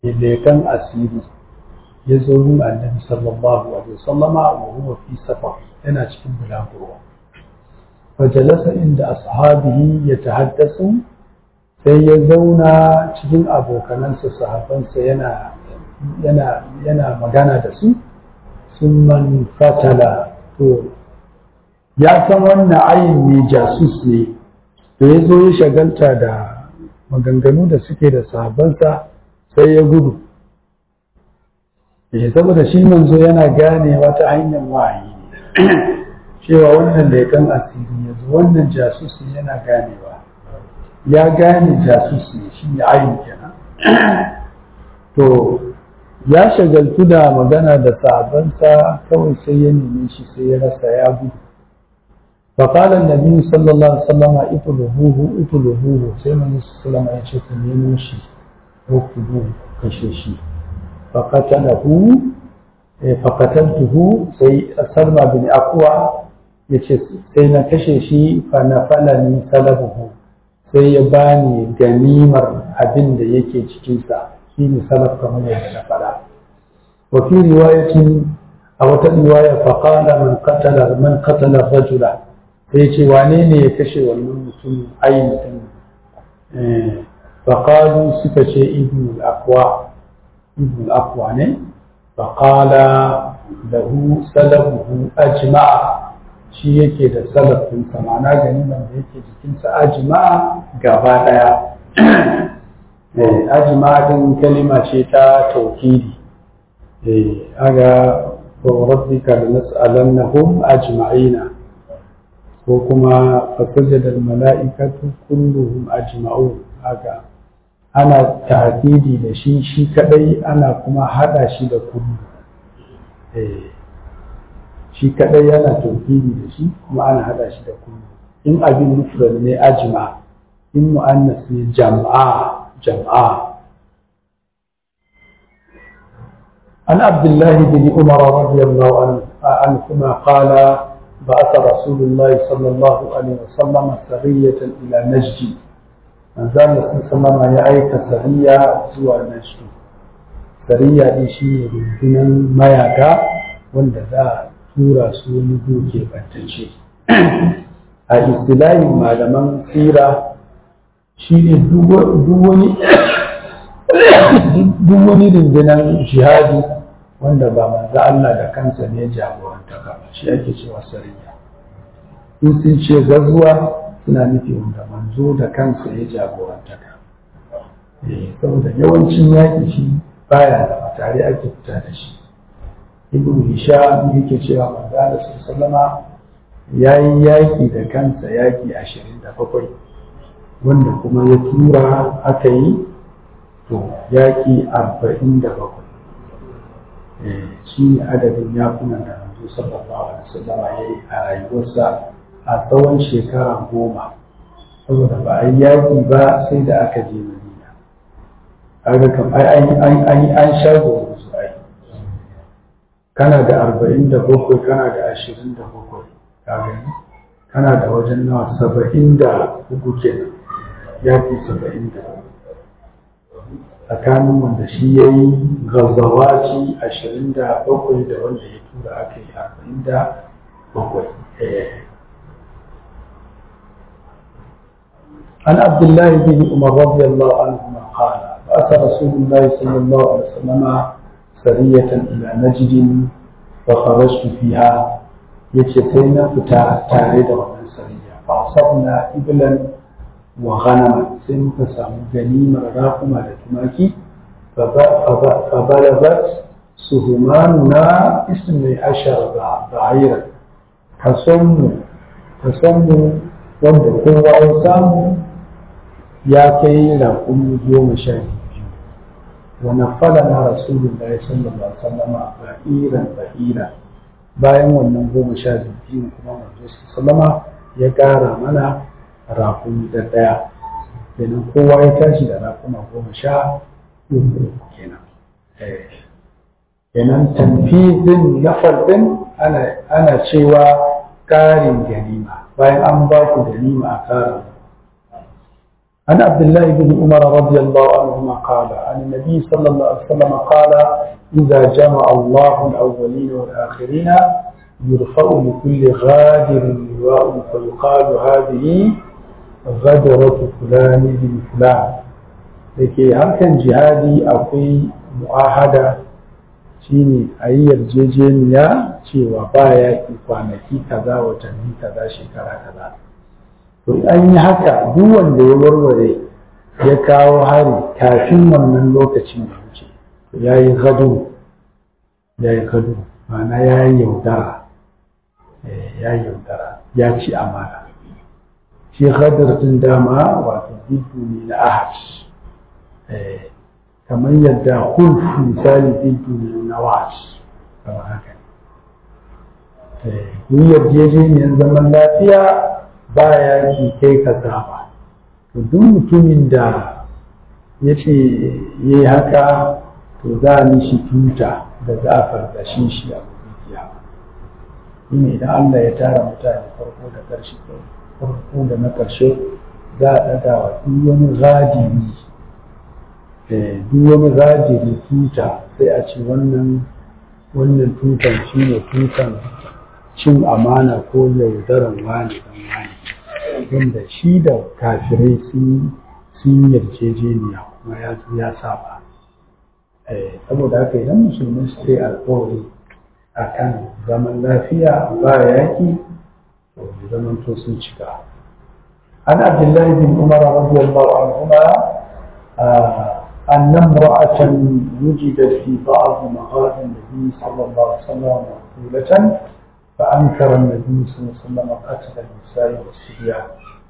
lekan asiri ya zo gun annabi sallallahu alaihi wasallama wa huwa fi safar yana cikin bulaguro fajalasa inda ashabihi ya tahaddasu sai ya zauna cikin abokanansa sahabansa yana yana yana magana da su sun man fatala to ya san wannan ayin ne jasus ne da ya zo ya shagalta da maganganu da suke da sahabansa sai ya gudu eh saboda shi manzo yana ganewa ta hanyar wahayi ne cewa wannan leƙen asiri yanzu wannan jasus ne yana ganewa ya gane jasus ne shi ne ayin kenan to ya shagaltu da magana da sahabansa kawai sai ya neme shi sai ya rasa ya gudu فقال النبي صلى الله عليه وسلم اطلبوه اطلبوه sai manzo sallallahu alaihi ya ce ku nemo shi ko ku kashe shi faqatalahu faqataltuhu sai sarma bin aqwa yace sai na kashe shi fa nafalani salabuhu sai ya bani ganimar abin da yake cikin sa shine salaf kamar yadda na fada wa fi riwayatin a wata riwaya faqala man qatala man qatala rajula sai ce wane ne ya kashe wannan mutum ainihin faƙalu suka ce ibn al-akwa ibn al-akwa ne faƙala lahu salabuhu ajma'a shi yake da salafin samana ganiman da yake jikinsa ajma'a gaba ɗaya ajma'a din kalima ce ta taukidi aga rabbika lanas'alannahum ajma'ina ko kuma fasajada mala'ikatu kulluhum ajma'un haka ana tahdidi da shi shi kadai ana kuma hada shi da kullu eh shi kadai yana tauhidi da shi kuma ana hada shi da kullu in abin mufrad ne ajma in muannas ne jam'a jam'a عن عبد الله بن عمر رضي الله عنه عنهما قال بعث رسول الله صلى الله عليه وسلم سرية إلى نجد من زال صلى الله عليه أيك سرية زوى نجد سرية دي شيء رجنا ما يكا وند ذا سورة سوني دوكي بنتشي a istilahin malaman tsira shi ne duk wani rundunar jihadi wanda ba manzo Allah da kansa ne jagoranta ba shi ake cewa sariya in sun ce gazuwa suna nufi wanda manzo da kansa ya jagoranta ka saboda yawancin yaƙi shi baya da tare ake fita da shi ibn hisham yake cewa manzo Allah sallama ya yi yaƙi da kansa yaƙi ashirin da bakwai wanda kuma ya tura aka yi to yaƙi arba'in da bakwai shi ne adadin yakunan da manzo sallallahu alaihi wasallam ya yi a rayuwarsa a tsawon shekara goma saboda ba a yi yaƙi ba sai da aka je madina kaga kam ai an sha gobe su ai kana da arba'in da bakwai kana da ashirin da bakwai ka gani kana da wajen nawa saba'in da uku kenan yaƙi saba'in da tsakanin wanda shi ya yi gazawaci ashirin da bakwai da wanda ya tura aka yi arba'in da bakwai عن عبد الله بن عمر رضي الله عنهما قال بأس رسول الله صلى الله عليه وسلم سرية إلى نجد فخرجت فيها يتسينا فتا تاريد ومن سرية فأصبنا إبلا وغنما سن فسام غنيمة راقمة لتماكي فبلغت سهماننا اسم عشر بعيرا تصم تصم wanda kowa ya samu ya kai raƙumi goma sha biyu wani fada na rasulun da ya sallallahu alaihi wasallama ba'iran ba'ira bayan wannan goma sha biyu kuma manzo sallama ya ƙara mana raƙumi da ɗaya kenan kowa ya tashi da raƙuma goma sha uku kenan kenan tamfizin na farɗin ana cewa ƙarin ganima bayan an ba ku ganima a ƙara عن عبد الله بن عمر رضي الله عنهما قال عن النبي صلى الله عليه وسلم قال إذا جمع الله الأولين والآخرين يرفع لكل غادر لواء فيقال هذه غدرة فلان بن فلان لكي harkan jihadi akwai mu'ahada shine a yi yarjejeniya cewa ba yaƙi kwanaki kaza watanni kaza shekara kaza to an yi haka duk wanda ya warware ya kawo hari kafin wannan lokacin da wuce ya yi gado ya yi gado ma'ana ya yi yaudara ya yi yaudara ya ci amana shi gadar din dama wato bidu ne na ahad kamar yadda hulf misali bidu ne na was kamar haka ne yarjejeniyar zaman lafiya ba ya ki kai ka saba to duk mutumin da ya ce ya yi haka to za a mishi tuta da za a fargashin shi a dukiya shine idan Allah ya tara mutane farko da ƙarshe farko da na ƙarshe za a ɗaga wa duk wani gadiri duk wani gadiri tuta sai a ce wannan wannan tutan shi ne tutan cin amana ko yaudaran wani dan wani wanda shi da kafirai sun sun yarjejeniya kuma ya ya saba saboda haka idan musulmai su kai alkawari a kan zaman lafiya ba yaki to zaman to sun cika an abdullahi bin umar radiyallahu anhuma أن امرأة وجدت في بعض مغازي النبي صلى الله عليه وسلم مقتولة فأنكر النبي صلى الله عليه وسلم قتل النساء والصبيان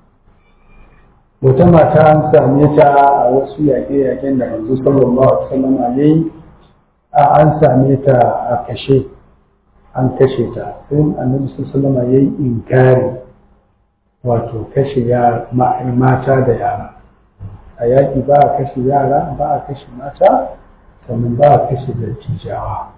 wata mata an same ta a wasu yaƙe-yaƙen da manzo sallallahu alaihi wasallam ya yi an same ta a kashe an kashe ta sai annabi sallallahu alaihi ya yi inkari wato kashe mata da yara a yaƙi ba a kashe yara ba a kashe mata sannan ba a kashe dattijawa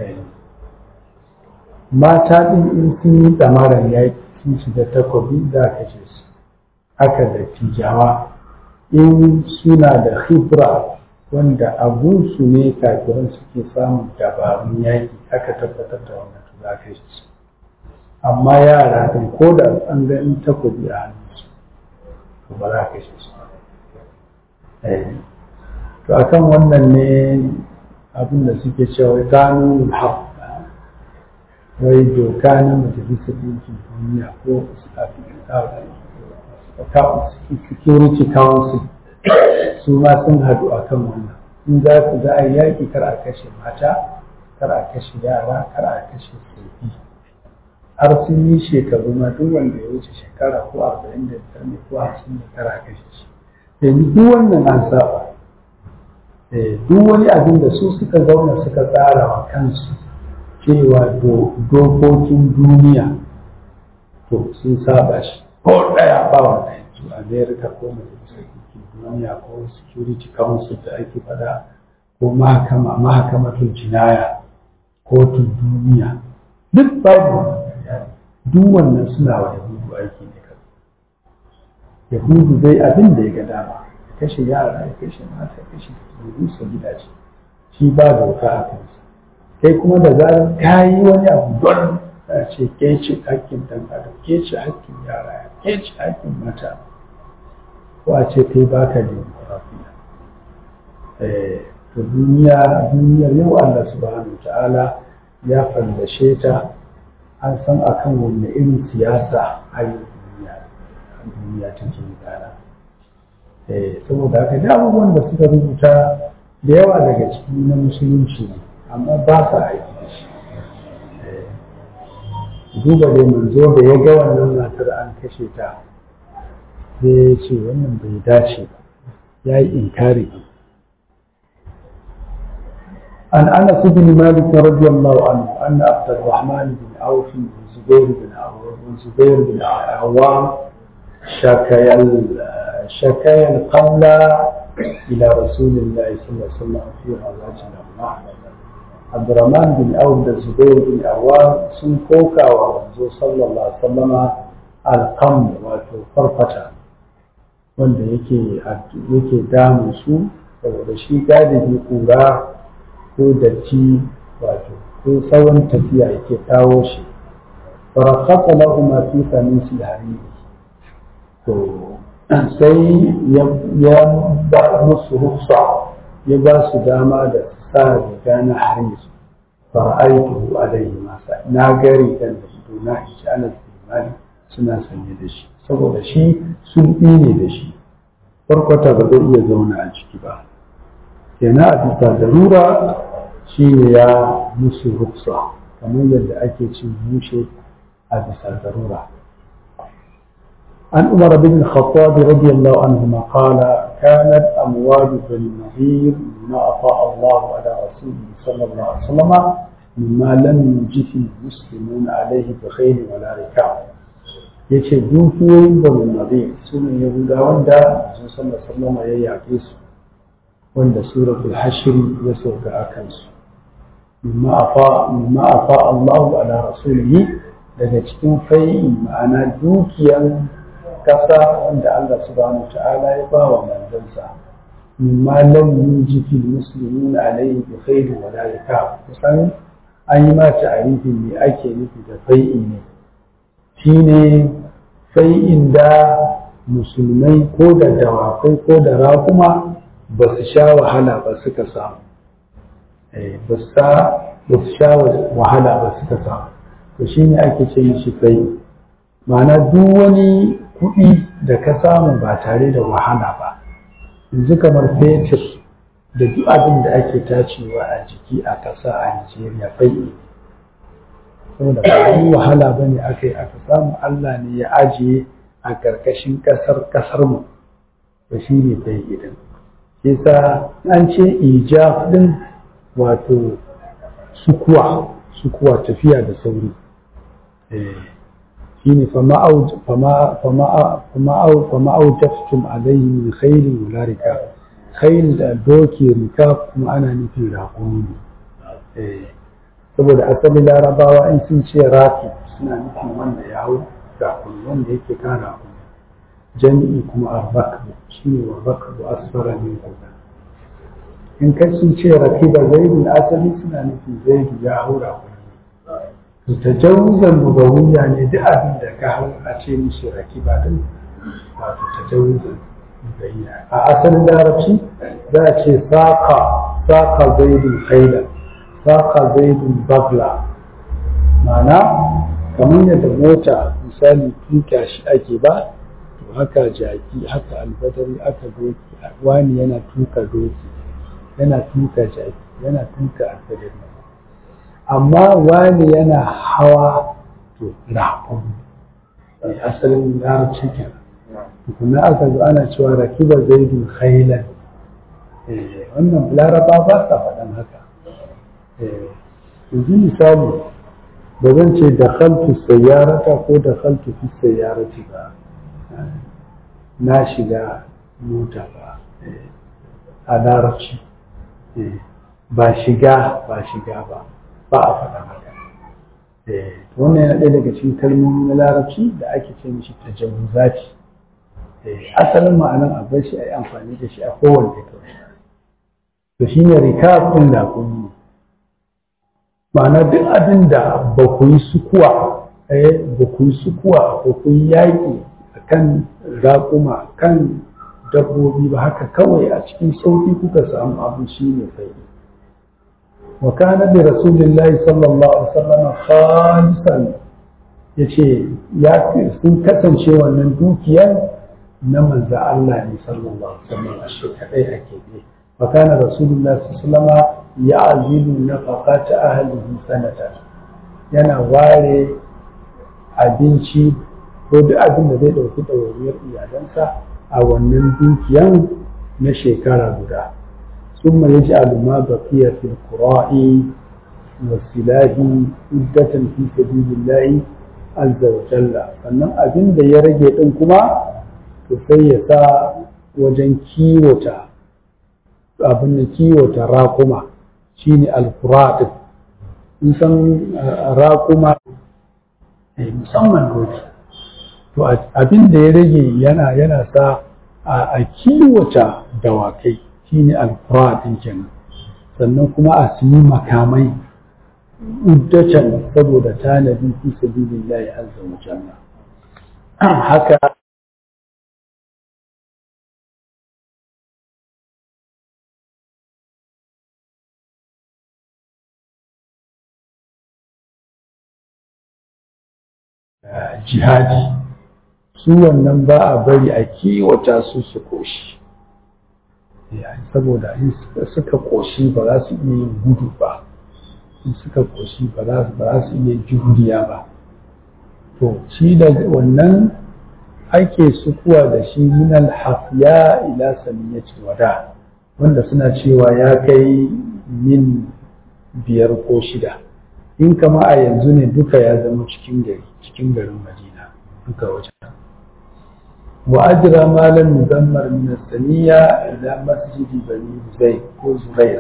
mata ɗin in sun yi tsamarar yaƙi sun shiga takobi za a kashe su haka da tijawa in suna da khibra wanda abunsu ne kafiran suke samun dabarun yaƙi aka tabbatar da wannan to za ka su amma yara ɗin ko da an ga in takobi a hannunsu to ba za ka shi su to akan wannan ne abin da suke cewa gano haq wai doka na majalisar ɗinkin duniya ko security council su ma sun haɗu a kan wannan in za ku za a yi yaƙi kar a kashe mata kar a kashe yara kar a kashe tsofi har sun yi shekaru ma duk wanda ya wuce shekara ko arba'in da biyar ne ko hamsin ne kar a kashe shi yanzu duk wannan an saba duk wani abin da su suka zauna suka tsara wa kansu cewa dokokin duniya to sun saba shi ko ɗaya ba wanda yanzu america ko majalisar ɗinkin duniya ko security council da ake faɗa ko mahakama mahakamatul jinaya kotun duniya duk babu duk wannan suna wa yahudu aiki ne kan yahudu zai abin da ya ga dama kashe yara ya kashe mata ya kashe rusa gidaje shi ba doka a kansa kai kuma da zarar ka yi wani abu don a ce ke ce hakkin dan adam ke ce hakkin yara ke ce hakkin mata ko a ce kai baka demokurafiya to duniya duniyar yau Allah subhanahu ta'ala ya fallashe ta an san akan wanne irin siyasa a yau duniya duniya take gudana saboda haka da abubuwan da suka rubuta da yawa daga ciki na musulunci ne amma ba sa aiki da shi duba dai manzo da ya ga wannan matar an kashe ta sai ya ce wannan bai dace ba ya yi inkari عن انس بن مالك رضي الله عنه ان عبد الرحمن بن عوف والزبير بن والزبير بن عوام شكيا شكايا القمل الى رسول الله صلى الله عليه وسلم في غزاه الاملاح عبد الرحمن بن عوف والزبير بن عوام سن كوكا ومنزو صلى الله عليه وسلم القمل وفرقة wanda yake yake damun su saboda shi galibi kura ko datti wato ko tsawon tafiya yake kawo shi farakata lahuma fi kamisi hariri to sai ya ba musu rufsa ya ba su dama da sa riga na hariri fara'aitu alaihi masa na ga rigan da su na ishi ana tsimani suna sanye da shi saboda shi sun ne da shi farkwata ba zai iya zauna a ciki ba kenan a bisa darura shi ne ya musu rufsa kamar yadda ake cin mushe a bisa darura عن عمر بن الخطاب رضي الله عنهما قال كانت أموال بن النظير مما أطاع الله على رسوله صلى الله عليه وسلم مما لم يجف المسلمون عليه بخيل ولا ركاب yace dukiyoyin banu nabi su ne yahudawan da sun sallar sallama ya yaƙe su wanda suratul hashri ya sauka a kansu mimma afa Allahu ala rasulihi daga cikin fai'i ma'ana dukiyan kasa wanda Allah subhanahu ta'ala ya ba wa manzansa mimma lam yuji fil muslimin alayhi bi khair wa la yakab kusan an yi ma ta'arifin me ake nufi da fai'i ne shine fai'in da musulmai ko da dawakai ko da raƙuma ba su sha wahala ba suka samu ba su sha wahala ba suka samu to shine ake ce mishi fai'i ma'ana duk wani kuɗi da ka samu ba tare da wahala ba yanzu kamar fetur da duk abin da ake tacewa a jiki a ƙasa a Nigeria fai'i saboda ba yi wahala ba ne aka yi aka samu Allah ne ya ajiye a ƙarƙashin ƙasar ƙasar mu da shi ne fai'i din yasa an ce ijab din wato sukuwa sukuwa tafiya da sauri shine fama aujaftum alaihi min khairin wala rika khail da doki rika kuma ana nufin raƙumi ne saboda asali larabawa in sun ce rafi suna nufin wanda ya hau raƙumi wanda yake kan raƙumi jami'i kuma arbakabu shine wa bakabu asfara min kuka in kai sun ce rakiba zaidun asali suna nufin zaidu ya hau raƙumi tajawuzan lugawiyya ne duk abin da ka hau a ce mishi rakiba din wato tajawuzan lugawiyya a asalin larabci za a ce saka saka zaidun haila saka zaidun bagla ma'ana kamar yadda mota misali tuka shi ake ba to haka jaki haka albadari aka doki wani yana tuka doki yana tuka jaki yana tuka albadari amma wani yana hawa to raƙon asalin larabci kenan kuma aka zo ana cewa rakiba zaidun khailan wannan laraba ba sa faɗan haka yanzu misali ba zan ce da khaltu sayyarata ko da khaltu fi sayyarati ba na shiga mota ba a larabci ba shiga ba shiga ba ba a faɗa haka wannan yana ɗaya daga cikin kalmomi na larabci da ake ce mishi tajawuzati asalin ma'anar abin shi a yi amfani da shi a kowane kawai to shi ne rikab ɗin da kun yi ma'ana duk abin da ba ku yi sukuwa ba ku yi sukuwa ba ku yi yaƙi a kan raƙuma kan dabbobi ba haka kawai a cikin sauƙi kuka samu abu shi ne fai'i وكان برسول الله صلى الله عليه وسلم خالصا yace ya sun kasance wannan dukiyar na manzo Allah ne sallallahu alaihi wasallam a shi kadai ake ne wa kana rasulullahi sallallahu alaihi wasallam ya'zilu nafaqata ahlihi sanatan yana ware abinci ko duk abin da zai dauki dawainiyar iyalansa a wannan dukiyan na shekara guda ثم يجعل ما بقي في القراء والسلاح عدة في سبيل الله عز وجل sannan abin da ya rage din kuma to sai ya sa wajen kiwota abin da kiwota raƙuma shine alqura din in san raƙuma musamman doki to abin da ya rage yana yana sa a kiwata dawakai shine alfura din kenan sannan kuma a siyi makamai uddatan saboda tanadi fi sabilillahi azza wa jalla haka jihadi su wannan ba a bari a kiwata su su koshi saboda in suka koshi ba za su iya yin gudu ba in suka koshi ba za su iya juriya ba to shi da wannan ake sukuwa da shi minal hafiya ila samiyyati wada wanda suna cewa ya kai min biyar ko shida in kama a yanzu ne duka ya zama cikin gari cikin garin madina duka wajen wa ajra malam mudammar min saniya ila masjidi bani zai ko zuraik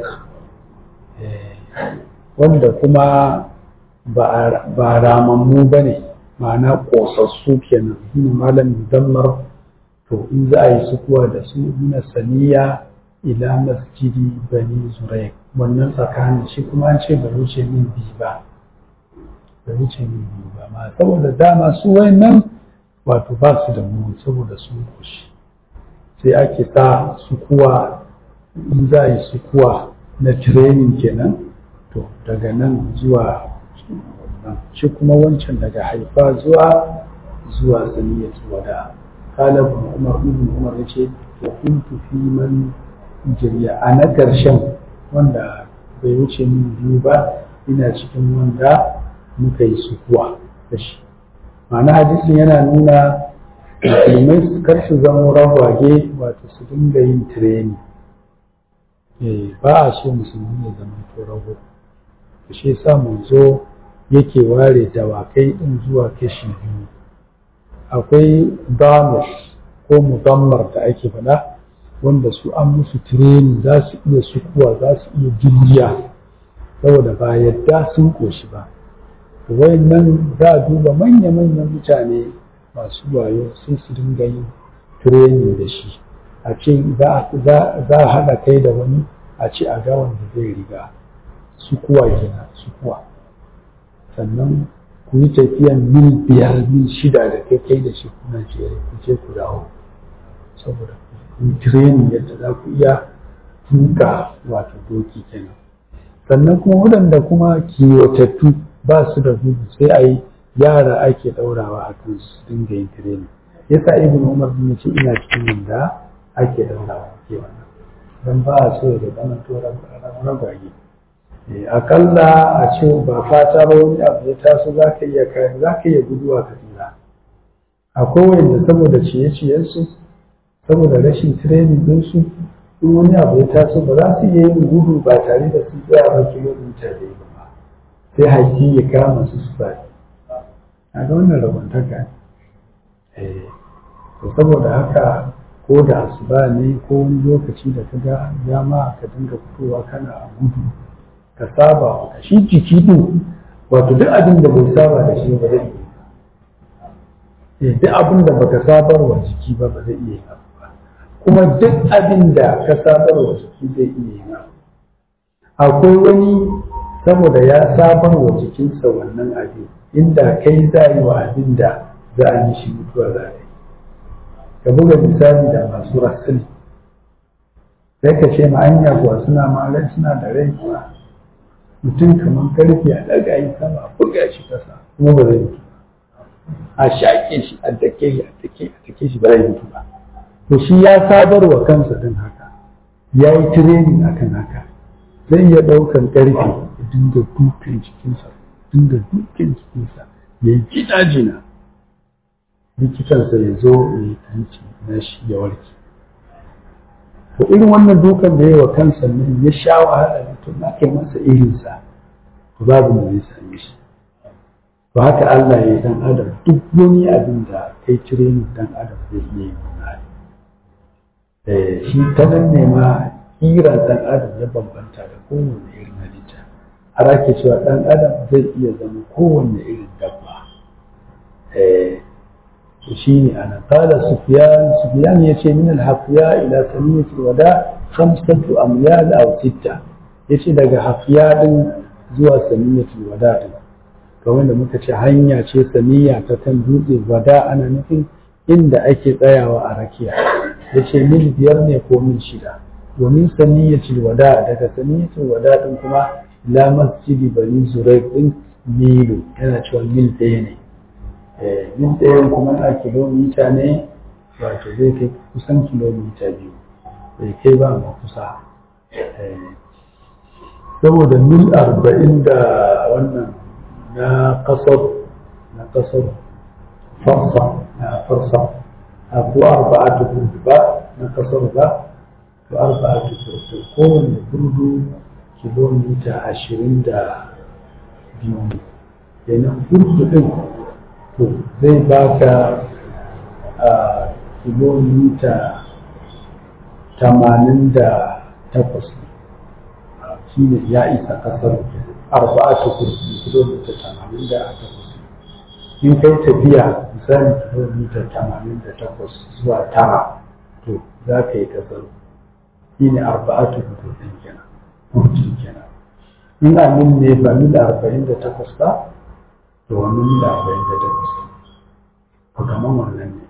wanda kuma ba ramammu ba ne ma'ana ƙosassu kenan shine malam mudammar to in za a yi sukuwa da su min saniya ila masjidi bani zuraik wannan tsakanin shi kuma an ce ba wuce min biyu ba ba wuce min biyu ba ma saboda dama su wayannan wato ba su da mu saboda sun kushi sai ake sa sukuwa in za a yi sukuwa na training kenan to daga nan zuwa wannan shi kuma wancan daga haifa zuwa zuwa saniyatu wada kala umar ibn umar yace to kuntu fi man jirya a na ƙarshen wanda bai wuce min biyu ba ina cikin wanda muka yi sukuwa da shi ma'ana hadisin yana nuna musulmai su kar su zama ragwage wato su dinga yin tireni ba a so musulmi ya zama to rago shi yasa zo yake ware dawakai din zuwa kashi biyu akwai damus ko mudammar da ake faɗa wanda su an musu tireni za su iya sukuwa za su iya jirgiya saboda ba yadda sun koshi ba nan za a duba manya-manyan mutane masu wayo sai su dinga yin tireni da shi a ce za a haɗa kai da wani a ce a ga wanda zai riga sukuwa kenan sukuwa sannan ku yi tafiyan mil biyar mil shida da kai kai da shi kuna jere ku je ku dawo saboda training yadda za ku iya tuka wato doki kenan sannan kuma waɗanda kuma kiwatattu ba su da gudu sai a yi yara ake ɗaurawa a kan su dinga yin training yasa ibn umar bin ce ina cikin wanda ake ɗaurawa ke wannan don ba a so da zama to ragwage akalla a ce ba fata ba wani abu ya taso za ka iya kayan za ka iya guduwa ka tsira akwai wanda saboda ciye-ciyensu saboda rashin training ɗinsu in wani abu ya taso ba za su iya yin gudu ba tare da su tsaya ba kilomita da ba sai haƙi ya kama su su ba a ga wannan rabantaka ne saboda haka ko da asuba ne ko wani lokaci da ka ga dama ka dinga fitowa kana a gudu ka saba ka shi jiki din wato duk abin da bai saba da shi ba zai iya duk abin da baka sabar wa jiki ba ba zai iya yi ba kuma duk abin da ka sabar wa jiki zai iya yi akwai wani saboda ya sabar wa jikinsa wannan abin inda kai za yi wa abin da za a yi shi mutuwa za a yi ka buga misali da masu rasul sai ka ce ma anya kuwa suna ma rai suna da rai kuwa mutum kamar karfe a ɗaga yi sama a buga shi kasa kuma ba zai mutu a shaƙe shi a dake shi a dake a dake shi ba zai mutu ba to shi ya sabar wa kansa din haka ya yi training akan haka zai iya ɗaukan ƙarfe ya dinga dukan jikinsa dinga dukan jikinsa ya yi gida jina likitansa ya zo ya yi tanci na shi ya warke to irin wannan dukan da ya wa kansa nan ya sha wahala to na kai masa irinsa to babu da zai same shi to haka Allah ya yi dan adam duk wani abin da kai training dan adam zai iya yi wannan eh shi ta nan ne ma kira dan adam ya bambanta da kowane irin halitta har ake cewa dan adam zai iya zama kowanne irin dabba eh شيني أنا قال سفيان سفيان يشي من الحفياء إلى سمية الوداع خمسة أميال أو ستة يشي دقى حفياء زوى سمية الوداع kawai da muka ce hanya ce saniya ta kan dutse wada ana nufin inda ake tsayawa a rakiya ya ce mil biyar ne ko mil shida domin saniyatul wada daga saniyatul wada din kuma la masjidi bani zurai din milu yana cewa mil ɗaya ne mil ɗaya kuma a kilomita ne wato zai kai kusan kilomita biyu bai kai ba ma kusa saboda mil arba'in da wannan na kasar na kasar farsa na farsa abu arba'atu burdu ba na kasar ba to arba'atu burdu kowane burdu kilomita ashirin da biyu kenan burdu din to zai baka a kilomita tamanin da takwas shi ne ya isa kasar arba'atu kursi kilomita tamanin da takwas in kai tafiya misali kilomita tamanin da takwas zuwa tara to za ka yi kasar shi ne arba'atu kursi kenan kursi kenan in amin ne ba mil arba'in da takwas ba to wannan mil arba'in da takwas ko kamar wannan ne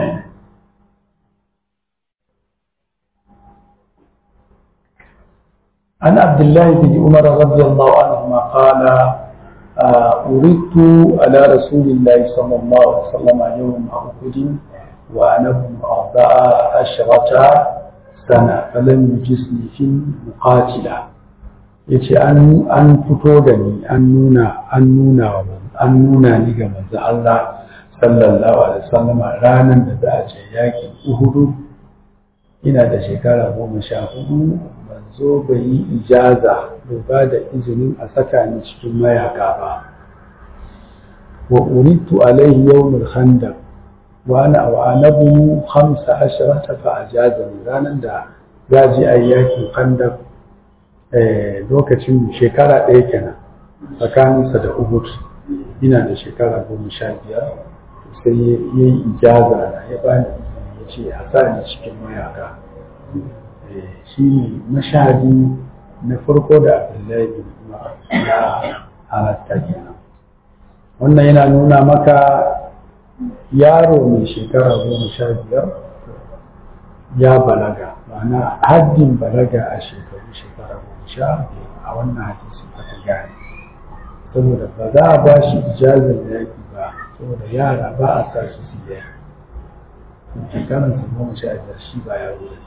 عن عبد الله بن عمر رضي الله عنهما قال أردت على رسول الله صلى الله عليه وسلم يوم أحد وأنا ابن أربع عشرة سنة فلم يجسني في المقاتلة yace an an fito da ni an nuna an nuna an nuna ni ga manzo Allah sallallahu alaihi wasallam ranar da za a je yakin Uhud ina da shekara goma sha hudu zo bai yi ijaza bai ba da izinin a saka ni cikin mayaka ba wa uritu alaihi yawmul khandaq wa ana wa anabu 15 fa ajaza ni ranan da ya ji ayyakin khandaq eh lokacin shekara ɗaya kenan tsakaninsa da Uhud ina da shekara goma sha biyar sai ya yi ijaza na ya bani ya ce a sa ni cikin mayaka shi ne mashadi na farko da abdullahi bin umar ya halatta kenan wannan yana nuna maka yaro mai shekara goma sha biyar ya balaga ma'ana haddin balaga a shekaru shekara goma sha a wannan hadisi aka gane saboda ba za a ba shi ijazar yaƙi ba saboda yara ba a sa su su yaki shekaransa goma sha biyar shi ba yaro ne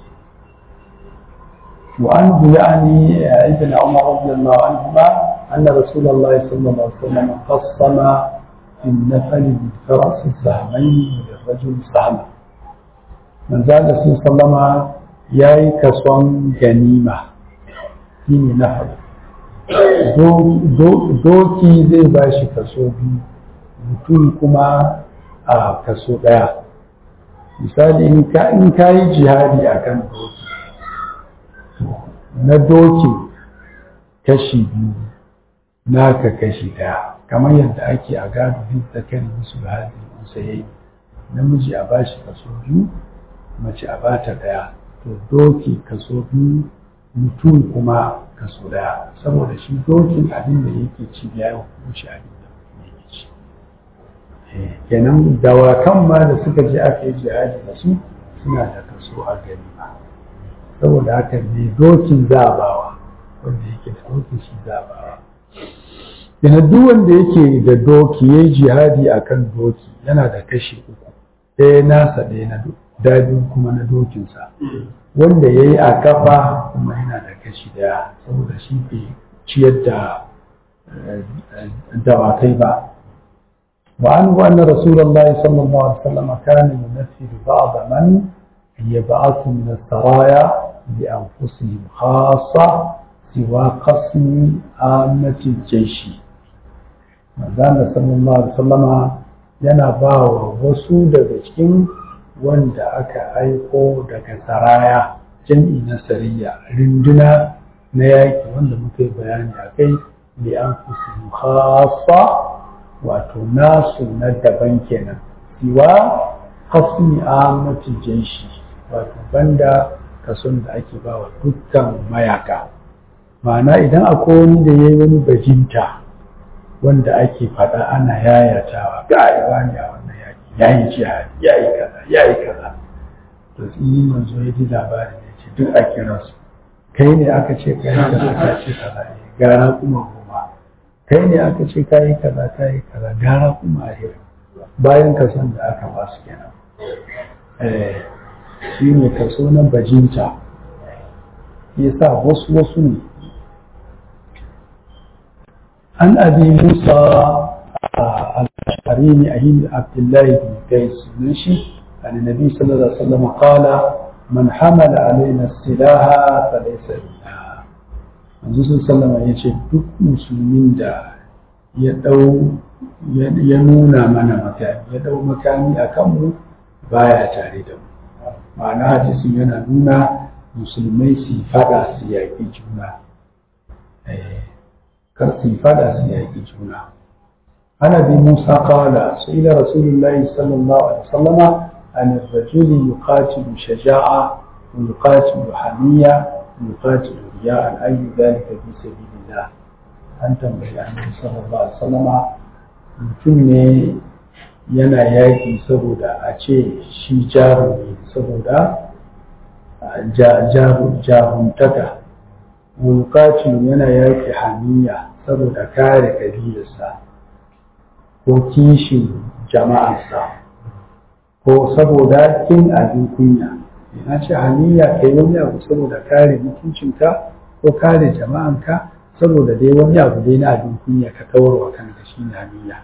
وعنه يعني ابن عمر رضي الله عنهما أن رسول الله صلى الله عليه وسلم قسم في النفل بالفرس سهمين وللرجل سهما من زاد صلى الله عليه وسلم ياي كسون جنيمة shine nafal doki zai ba shi kaso biyu mutum kuma a kaso ɗaya misali in ka yi jihadi a kan doki na dokin kashi biyu naka kashi daya kamar yadda ake a gado duk da kan musu hali musa yayi namiji a bashi kaso biyu mace a bata daya to doki kaso biyu mutum kuma kaso daya saboda shi dokin abin da yake ci ya yi hukunci abin da mutum yake ci kenan dawakan ma da suka je aka yi jihadi da su suna da kaso a gani ba saboda haka ne dokin zabawa wanda yake da dokin shi zabawa yana duk wanda yake da doki ya yi jihadi a kan doki yana da kashi uku ɗaya nasa ɗaya na dabi kuma na dokinsa wanda ya yi a kafa kuma yana da kashi daya saboda shi ke ciyar da dawakai ba وعنه أن رسول الله صلى الله عليه وسلم كان يمثل بعض من يبعث من السرايا لأنفسهم خاصة سوى قسم عامة الجيش manzana sallallahu alaihi wasallama yana ba wa wasu daga cikin wanda aka aiko daga saraya jam'i na sariya rinduna na yaki wanda muka yi bayani a kai li an khassa wato nasu na daban kenan siwa qasmi ammatil jaishi wato banda kason da ake ba wa dukkan mayaka ma'ana idan akwai wani da ya yi wani bajinta wanda ake faɗa ana yayatawa ga aiwa ne a wannan yaki ya yi jihadi ya yi kaza ya yi kaza to tsini manzo ya ji labarin ya ce duk a kira su kai ne aka ce ka yi kaza ka ce kaza ne gara kuma goma kai ne aka ce ka yi kaza ka yi kaza gara kuma ahir bayan kason da aka ba su kenan eh shi ne kaso na bajinta ya sa wasu wasu ne an abi musa al-ashari ne a yin abdullahi bin qais ne shi annabi sallallahu alaihi wasallam qala man hamala alaina silaha fa laysa minna manzo sallallahu alaihi yace duk musulmin da ya dau ya nuna mana makami ya dau makami akan mu baya tare da mu ma'ana hadisin yana nuna musulmai su fada su yaƙi juna kar su fada su yaƙi juna ana bi musa kawala su ila rasulullahi sallallahu alaihi wasallama an rajuli yuqatilu shaja'a wa yuqatilu hamiya wa yuqatilu riya'an ayyu dhalika fi sabilillah an tambayi annabi sallallahu alaihi wasallama mutum ne yana yaƙi saboda a ce shi jarumi saboda jaruntaka wulkacin yana yaƙi hamiya saboda kare kabilarsa ko kishin jama'arsa ko saboda kin abin kunya na ce hamiya kai wani abu saboda kare mutuncinka ko kare jama'anka saboda dai wani abu dai na abin kunya ka kawarwa kanka shi ne hamiya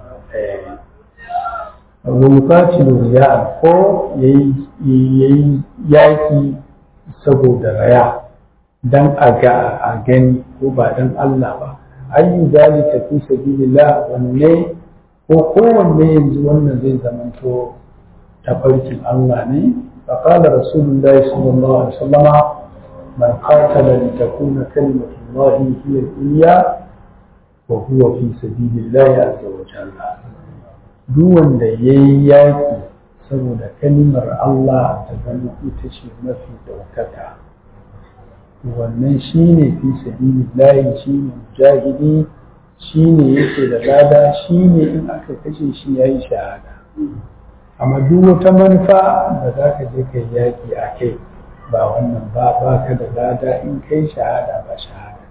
wulkacin riya ko ya yi yaƙi saboda raya don a ga a gani ko ba don Allah ba ayyu zalika fi sabilillah wanne ko kowanne yanzu wannan zai zamanto tafarkin Allah ne فقال رسول الله صلى الله عليه وسلم من قاتل لتكون كلمة الله هي العليا وهو في سبيل الله عز وجل duk wanda ya yi yaƙi saboda kalimar Allah ta zama ita ce mafi ɗaukaka wannan shi ne fi sabili layi shi ne mujahidi shi ne yake da lada shi ne in aka kashe shi ya yi shahada amma duk wata manufa da za ka je ka yaƙi a kai ba wannan ba ba ka da lada in kai shahada ba shahada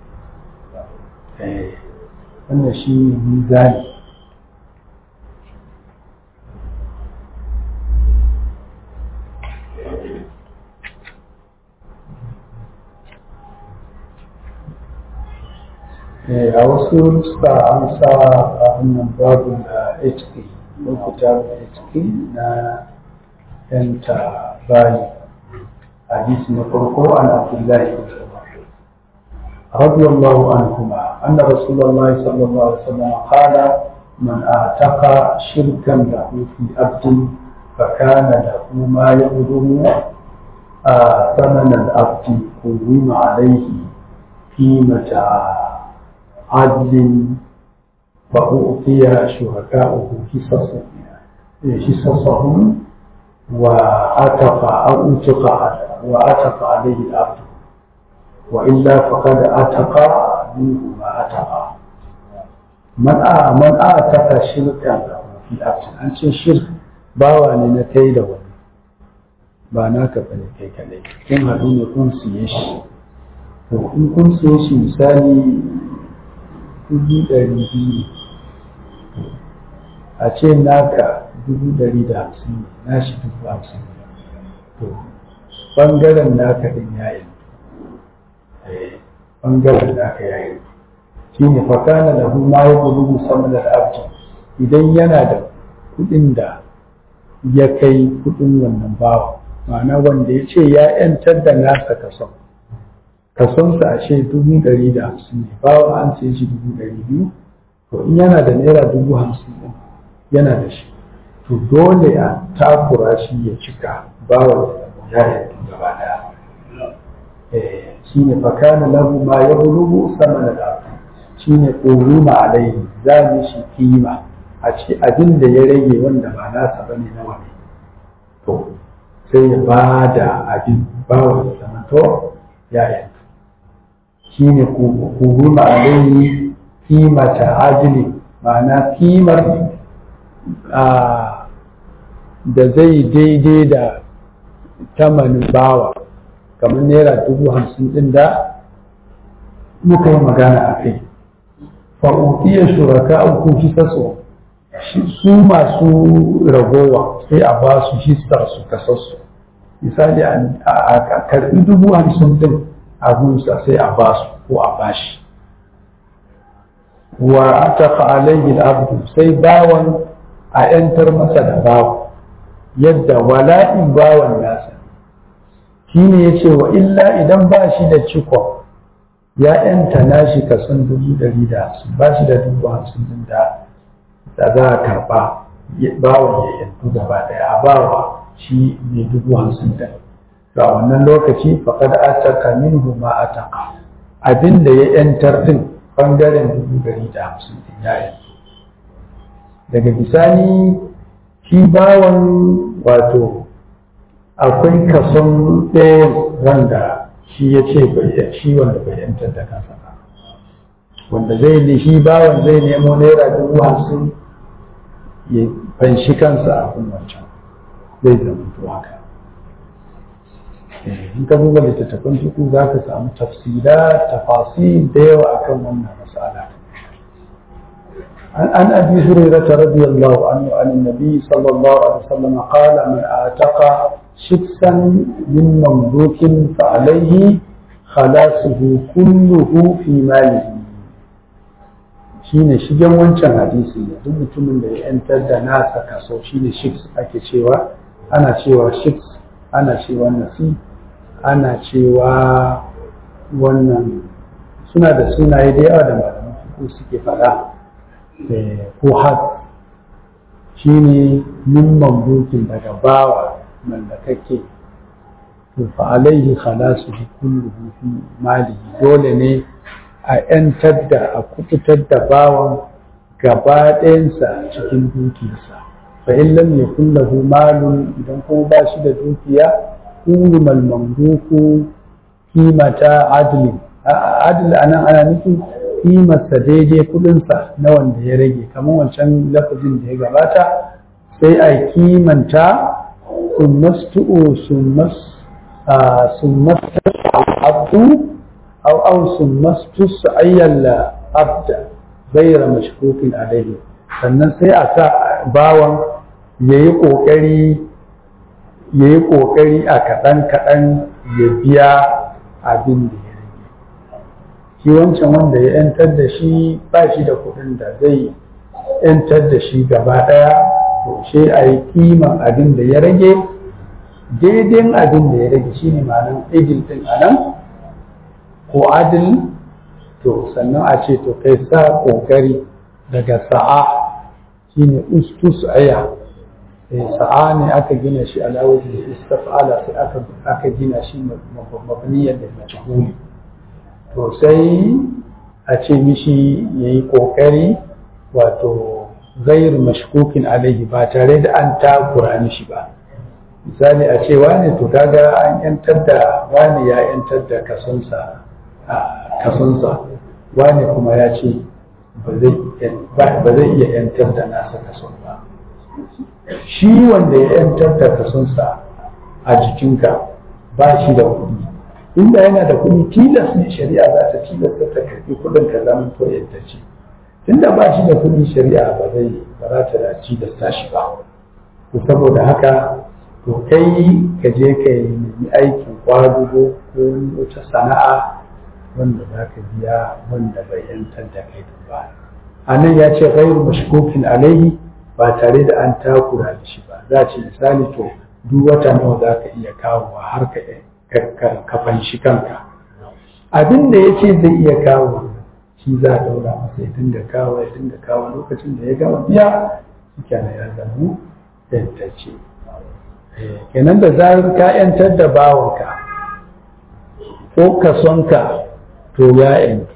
wannan shi ne mizani a wasu nuska an sa a wannan babu da hk lokuta da hk na yanta bayi hadisi na farko an abdullahi رضي الله عنهما أن رسول الله صلى الله عليه وسلم قال من أعتق شركا له في عبد فكان له ما يبلغ ثمن العبد قوم عليه قيمة عدل فأعطي شركاؤه حصصهم وأتق أو أتق وأتق عليه العبد وإلا فقد أتق منه ما أتق من من أتق شركا في العبد أنت شرك bawa ne na kai da wani ba naka bane kai kadai kun haɗu ne kun siye shi to in kun siye shi misali dubu ɗari biyu a ce naka dubu ɗari da hamsin na shi dubu hamsin to ɓangaren naka ɗin ya yi ɓangaren naka ya yi shi ne fakana da ma ya bulugu sama da abdi idan yana da kuɗin da ya kai kuɗin wannan bawa ma'ana wanda ya ce ya 'yantar da nasa kason kasonsa a ce dubu ɗari da hamsin ne bawa an sai shi dubu ɗari biyu to in yana da naira dubu hamsin ɗin yana da shi to dole a takura shi ya cika bawa ya yanzu gaba ɗaya shi ne fakana lahu ma ya bulugu sama da ɗafi shi ne ƙoruma alaihi za mu shi kima a ce abin da ya rage wanda ba nasa ba ne nawa ne to sai ya ba da abin bawan zama to ya yanzu shi ne kuhuma alayhi kimata ajili ma'ana kimar da zai daidai da tamanin bawa kamar naira dubu hamsin din da muka yi magana a kai fa'uƙiyar shuraka uku fi saso su masu ragowa sai a ba su histar su kasarsu misali a karɓi dubu hamsin din a gunsa sai a ba su ko a bashi wa aka alayhi abdu sai bawan a ‘yantar masa da bawa yadda wala'in bawan nasa shi ne ya ce wa illa idan ba shi da cikon ya ‘yanta nashi kasan dubu ɗari da hamsin ba shi da dubu hamsin din da da za a karɓa bawan ya ‘yantu gaba ɗaya a bawa shi ne dubu hamsin din ga wannan lokaci faƙad ataka minhu ma ataka abin da ya ‘yantar din ɓangaren dubu ɗari da hamsin din ya ‘yantu daga bisani shi bawan wato akwai kason ɗaya wanda shi ya ce shi wanda bai yantar da kansa ba wanda zai ne shi bawan zai nemo naira dubu hamsin ya fanshi kansa a kun wancan zai zama to haka in ka duba littattafan tuku za ka samu tafsira tafasi da yawa akan wannan mas'ala عن أبي هريرة رضي الله عنه عن النبي صلى الله عليه وسلم قال من أعتق شخصا من مملوك فعليه خلاصه كله في ماله shine shigen wancan hadisi ne duk mutumin da ya yantar da nasa kaso shine shiks ake cewa ana cewa shiks ana cewa nasi ana cewa wannan suna da sunaye da yawa da malaman suke faɗa ko hat shi ne min mamlukin daga bawa mallakakke to fa alaihi khalasu kulluhu fi mali dole ne a yantar da a kubutar da bawan gaba ɗayansa cikin dukiyarsa fa in lam yakun lahu malun idan kuma ba shi da dukiya ulul mamluku kimata adlin adl anan ana nufin kimarsa daidai kudinsa na wanda ya rage kamar wancan lafazin da ya gabata sai a kimanta summastu'u summas summastu abdu aw aw summastu ayyal abda ghayra mashkukin alayhi sannan sai a sa bawan yayi kokari yayi kokari a kadan kadan ya biya abin da ya shi wancan wanda ya yantar da shi ba shi da kuɗin da zai yantar da shi gaba ɗaya to sai a yi kiman abin da ya rage daidai abin da ya rage shi ne ma'anar ejil ɗin a nan ko adil to sannan a ce to kai sa ƙoƙari daga sa'a shi ne ustus aya sa'a ne aka gina shi alawar da istafala sai aka gina shi mabniyar da majhuli to sai a ce mishi ya yi ƙoƙari wato gairu mashkukin alaihi ba tare da an takura mishi ba misali a ce wane to kaga an yantar da wane ya yantar da kasonsa kasonsa wane kuma ya ce ba zai iya yantar da nasa kason ba shi wanda ya yantar da kasonsa a jikinka ba shi da kuɗi inda yana da kuɗi tilas ne shari'a za ta tilasta ta karɓi kuɗin ka zama to yadda ce tunda ba shi da kuɗi shari'a ba zai ba za ta da tilasta shi ba to saboda haka to kai ka je ka yi nemi aikin kwadugo ko wata sana'a wanda za ka biya wanda bai yantar da kai ba a nan ya ce gairu mashkokin alaihi ba tare da an takura da shi ba za ce misali to duk wata nawa za ka iya kawowa har ka ka fanshi kanka abin da ya ce zai iya kawo shi za a daura masa ya dinga kawo ya dinga kawo lokacin da ya gama biya shi kenan ya zama yantacce kenan da zarar ka yantar da bawanka ko kasonka to ya yanki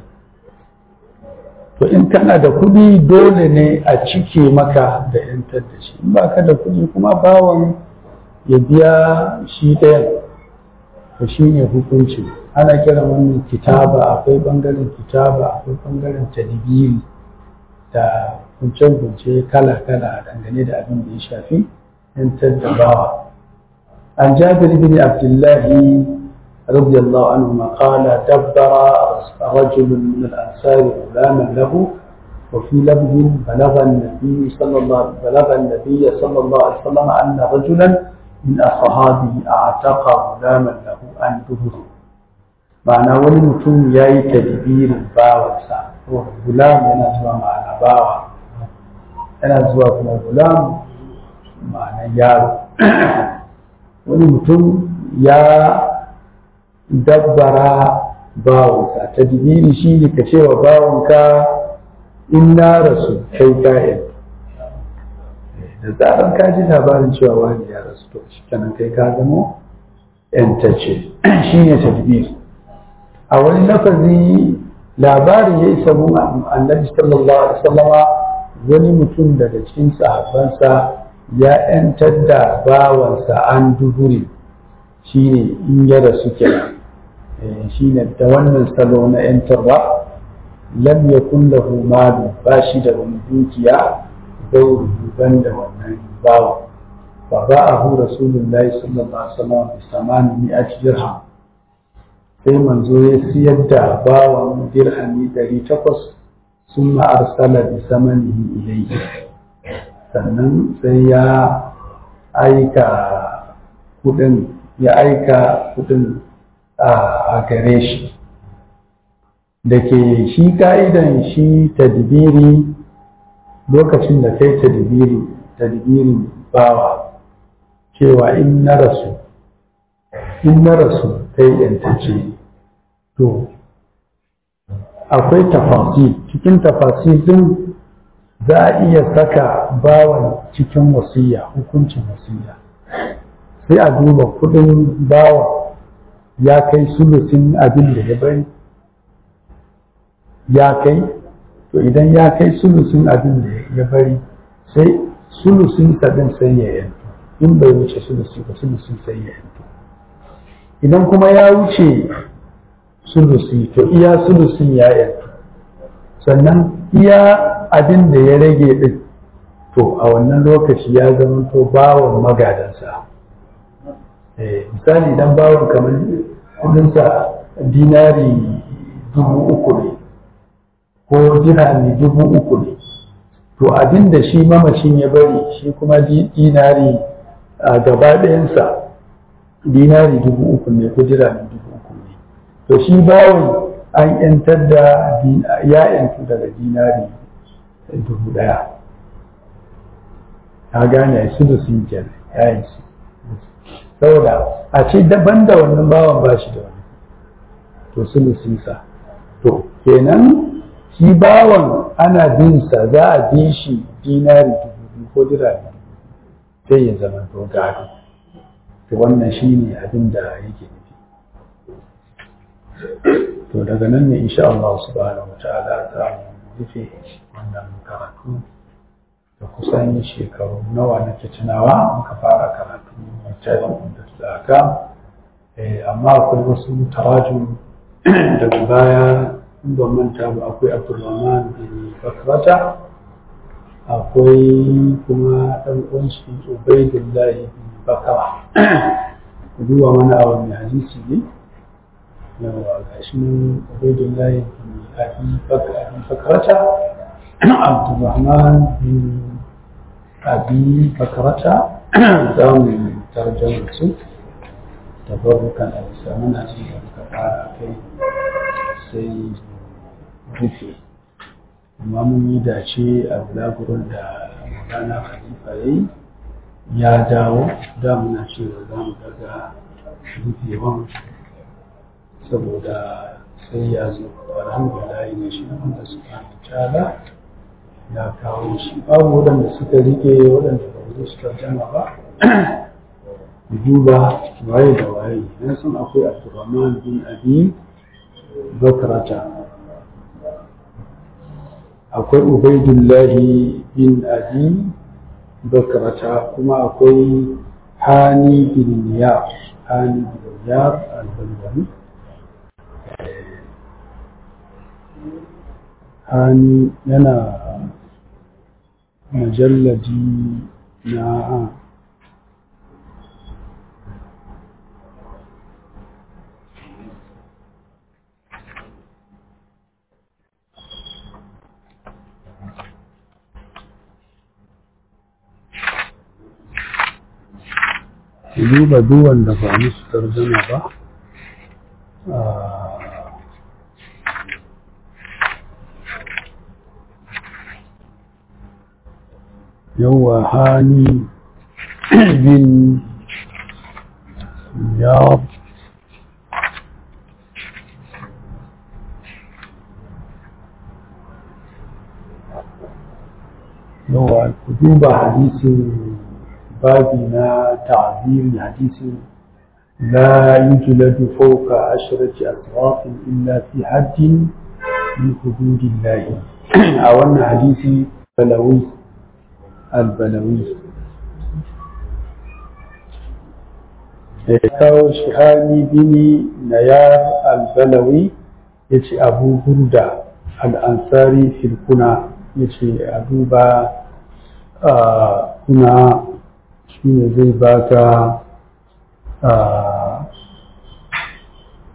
to in kana da kuɗi dole ne a cike maka da yantar da shi in baka da kuɗi kuma bawan ya biya shi ɗayan to shi ne hukunci ana kira wannan kitaba akwai ɓangaren kitaba akwai ɓangaren tadbiri da kunce-kunce kala-kala dangane da abin da ya shafi yantar da bawa an jabir bin abdullahi radiyallahu anhu ma qala dabbara rajulun min al-ansar gulaman lahu وفي لفظ بلغ النبي صلى الله بلغ النبي صلى الله عليه وسلم أن رجلا من أصحابه أعتق غلاما له عن دبره معنى wani mutum ya yi tadbirin bawansa gulam yana zuwa ma'ana bawa yana zuwa kuma gulam ma'ana yaro wani mutum ya dabbara bawansa tadbiri shi ne ka cewa bawanka in na rasu kai kayan da zaran ka ji labarin cewa wani ya rasu to shi kenan kai ka zama yantace shi ne tadbir a wani lafazi labarin ya isa mun annabi sallallahu alaihi wasallama wani mutum daga cikin sahabbansa ya yantar da bawansa an duburi shi ne in ya rasu kenan shi ne da wannan salo na yantarwa lam yakun lahu malu ba shi da wani dukiya bai ban da wannan bawa fa ba'ahu rasulullahi sallallahu alaihi wasallam bi samani mi'ati dirham sai manzo ya siyar da bawan dirhami 800 ثم أرسل بثمنه إليه sannan sai ya aika kudin ya aika kudin a gare shi da ke shi ka'idan shi tadbiri lokacin da kai tadbiri tadbirin bawa cewa in na rasu in na rasu kai yantace to akwai tafasir cikin tafasir din za a iya saka bawan cikin wasiya hukuncin wasiya sai a duba kudin bawan ya kai sulusin abin da ya bari ya kai to idan ya kai sulusin abin da ya bari sai sulusin din sai ya yanto in bai wuce sulusi ba sulusin sai ya yanto idan kuma ya wuce sulusi to iya sulusin ya yanto sannan iya abin da ya rage din to a wannan lokaci ya zama to bawon magadansa misali idan bawon kamar kudinsa dinari dubu uku ne ko dirhami dubu uku ne to abin da shi mamacin ya bari shi kuma dinari a gaba ɗayansa dinari dubu uku ne ko dirhami dubu uku ne to shi bawon an yantar da ya yantu daga dinari dubu ɗaya ta gane su da sun kenan ya yi su saboda a ce daban da wannan bawan ba shi da wani to su sa to kenan shi bawan ana bin sa za a bi shi dinari dubu biyu ko dirami sai ya zama to gado to wannan shi ne abin da yake nufi to daga nan ne insha Allah subhanahu wa ta'ala za mu rufe wannan karatu da kusan shekaru nawa nake tunawa muka fara karatu littafin da tsaka amma akwai wasu taraju daga baya in ban manta ba akwai abdulrahman bin bakrata akwai kuma ɗan uwanshi ubaidullahi bin bakara duba mana a wani hadisi ne yawa ga shi nan ubaidullahi bin abi bakrata abdulrahman bin abi bakrata za mu tarjama su tabarrukan a bisa muna ci da muka fara kai sai rufe amma mun yi dace a bulagurin da magana khalifa ya yi ya dawo da muna cewa za mu daga rufewan saboda sai ya zo alhamdulillah ne shi wanda suka ta'ala ya kawo shi babu waɗanda suka rike waɗanda ba su suka jama ba duba waye da waye na san akwai abdurrahman bin abi bakrata akwai ubaidullahi bin abi bakrata kuma akwai hani bin ya hani bin ya al-balwani hani yana majalladi na duba duwan da ba musu tarjama ba yawa hani bin ya yawa ku duba hadisin babi na ta'ziri hadisin لا يجلد فوق عشرة أطراف إلا في حد من حدود الله أولنا حديث بلوي البلوي kawo shihani bini nayar albalawi ya ce abu hurda al'ansari filkuna ya ce a duba kuna shi ne zai baka